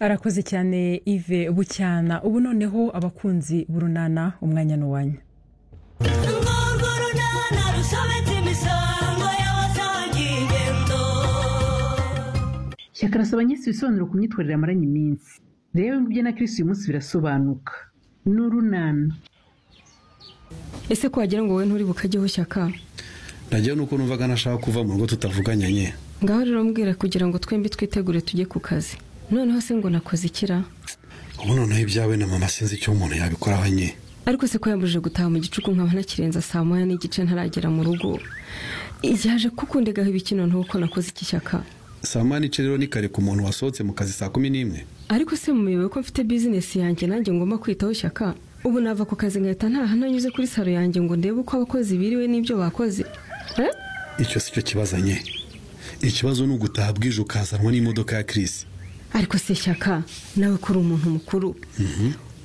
arakoze cyane Yves bucyana ubu noneho abakunzi burunana umwanya n'uwanya shyaka arasaba nyinshi ibisobanuro ku myitwarire amaranye iminsi rero ibyo na kirisi uyu munsi birasobanuka ni urunana ese ko wagira ngo wowe nturi bukajyeho shyaka nagewe nuko numvaga nashaka kuva mu rugo tutavuganye nye ngaho rero mbwira kugira ngo twembi twitegure tujye ku kazi noneho se ngo nakoze ikira ubu noneho ibyawe na mama sinzi icyo umuntu yabikoraho nye ariko se ko yambujije gutaha mu gicuku nkaba nakirenza saa moya n'igice ntaragera mu rugo igihe aje kukundegaho ibiki noneho ko nakoze iki shyaka saa moya n'ice rero ni kare ku muntu wasohotse mu kazi saa kumi n'imwe ariko se muyobewe ko mfite bizinesi yanjye nanjye ngomba kwitaho shyaka ubu nava ku kazi nkahita ntaha nanyuze kuri saro yanjye ngo ndebe uko abakozi biriwe n'ibyo bakoze Eh? icyo si cyo kibazo nye ikibazo ni ugutaha bwije ukazanwa n'imodoka ya kirisi ariko se shyaka nawe ko uri umuntu mukuru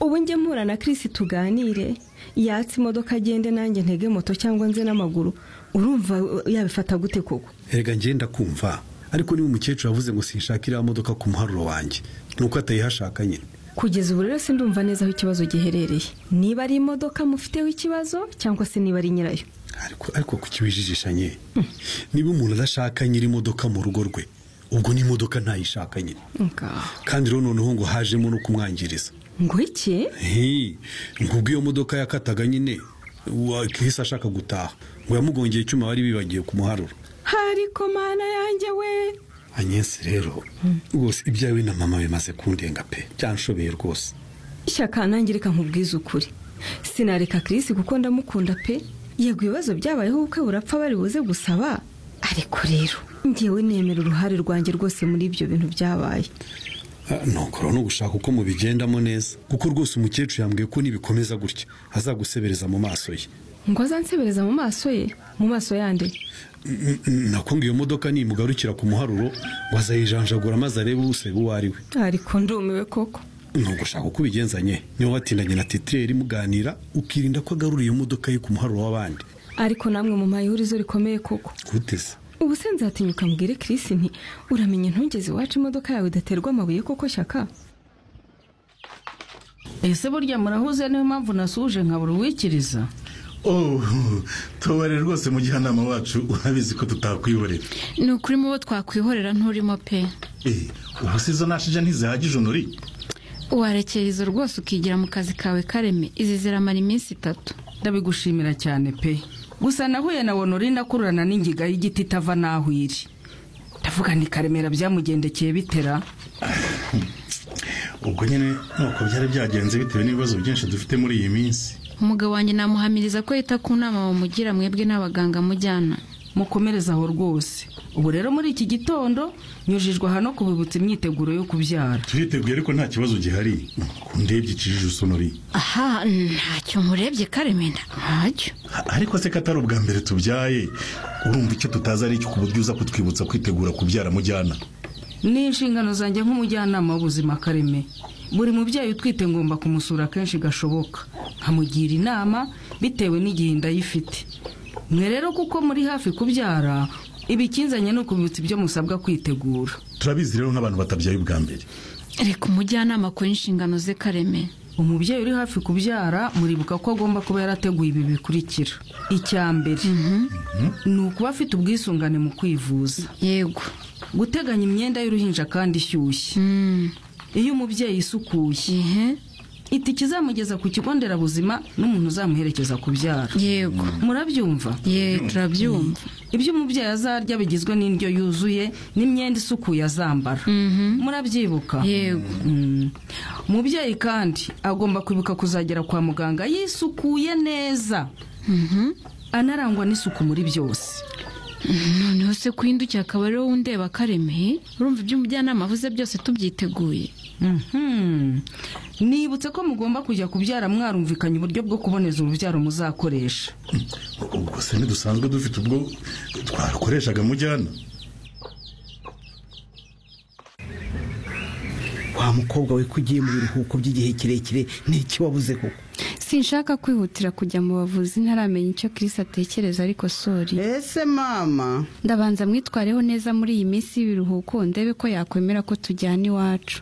ubu njye mpura na kirisi tuganire yatse imodoka agende nanjye ntege moto cyangwa nze n'amaguru urumva uh, yabifata gute koko erega ngenda kumva ariko niba umukecuru yavuze ngo sinshaka iriya modoka ku muharuro wanjye ni uko atayihashaka nyine kugeza ubu rero sindumva neza aho ikibazo giherereye niba ari imodoka mufiteho ikibazo cyangwa se niba ari nyirayo ariko ariko kukiwijijisha nye niba umuntu adashaka nyiri imodoka mu rugo rwe ubwo n'imodoka ntayishaka nyine Ngaho. kandi rero noneho ngo hajemo no kumwangiriza ngo iki Hi, ngo ubwo iyo modoka yakataga nyine wa- Kirisi ashaka gutaha ngo yamugongeye icyuma bari bibagiwe ku muharuro hariko mana yanjye we anyesi rero rwose ibyawe na mama bimaze kundenga pe byanshobeye rwose shyaka nanjye reka nkubwize ukuri sinareka kirisi kuko ndamukunda pe yego ibibazo byabayeho ubukwe burapfa bari buze gusaba ariko rero ngewe nemera uruhare rwanjye rwose muri ibyo bintu byabaye Ah, nuko rero ni ugushaka uko mubigendamo neza kuko rwose umukecuru yambwiye ko nibikomeza gutya azagusebereza mu maso ye ngo azansebereza mu maso ye mu maso yande N- n- nako ngo iyo modoka nimugarukira ku muharuro ngo azayijanjagura maze arebe useba uwo ari we ariko ndumiwe koko ni ugushaka uko ubigenzanye niba watindanye na titireri muganira ukirinda ko agarura iyo modoka ye ku muharuro w'abandi ariko namwe mu ihurizo rikomeye koko guteze ubu se nzatinyuka mbwire kirisi nti uramenye ntugeze iwacu imodoka yawe idaterwa amabuye koko shyaka ese burya murahuze niyo mpamvu nasuje nkabura uwikiriza oh tubare rwose mujyanama wacu urabizi ko tutakwihorera ni ukuri mu bo twakwihorera nturimo pe Eh, ubu si izo nashije ntizihagije unuri warekera izo rwose ukigira mu kazi kawe kareme izi ziramara iminsi itatu ndabigushimira cyane pe gusa nahuye na wonorine akururana n'ingiga y'igiti itava n'aho iri ndavuga nti karemera byamugendekeye bitera ubwo nyine nuko byari byagenze bitewe n'ibibazo byinshi dufite muri iyi minsi umugabo wanjye namuhamiriza ko yita ku nama bamugira mwebwe n'abaganga mujyana mukomereze aho rwose ubu rero muri iki gitondo nyujijwe aha no kubibutsa imyiteguro yo kubyara turiteguye ariko nta kibazo gihari ndebye ikijije usonori aha ntacyo murebye kareme ntacyo A- ariko se ko atari ubwa mbere tubyaye urumva icyo tutazi ari icyo ku buryo uza kutwibutsa kwitegura kubyara mujyana ni inshingano zanjye nk'umujyanama w'ubuzima kareme buri mubyeyi utwite ngomba kumusura kenshi gashoboka nkamugira inama bitewe n'igihe inda ye ifite mwe rero kuko muri hafi kubyara ibikinzanye ni ukubibutsa ibyo musabwa kwitegura turabizi rero nk'abantu batabyaye ubwa mbere reka umujyanama akora inshingano ze kareme umubyeyi uri hafi kubyara muribuka ko agomba kuba yarateguye ibi bikurikira icya mbere ni ukuba afite ubwisungane mu kwivuza yego guteganya imyenda y'uruhinja kandi ishyushye Mm, iyo umubyeyi isukuye ihe itike izamugeza ku kigo nderabuzima n'umuntu uzamuherekeza kubyara yego murabyumva ye turabyumva ibyo umubyeyi azarya bigizwe n'indyo yuzuye n'imyenda isukuye azambara murabyibuka Yego. Mm. umubyeyi kandi agomba kwibuka kuzagera kwa muganga yisukuye neza anarangwa n'isuku muri byose noneho se kuhindukiye akaba ariwo wundeba kareme urumva ibyo umujyanama avuze byose tubyiteguye Mhm. nibutse ko mugomba kujya kubyara mwarumvikanye uburyo bwo kuboneza urubyaro muzakoresha ubwo se ntidusanzwe dufite ubwo twakoreshaga mujyana wa mukobwa we ko ugiye mu biruhuko by'igihe kirekire ni iki wabuze koko sinshaka kwihutira kujya mu bavuzi ntaramenya icyo kirisi atekereza ariko sori ese mama ndabanza mwitwareho neza muri iyi minsi y'ibiruhuko ndebe ko yakwemera ko tujyana iwacu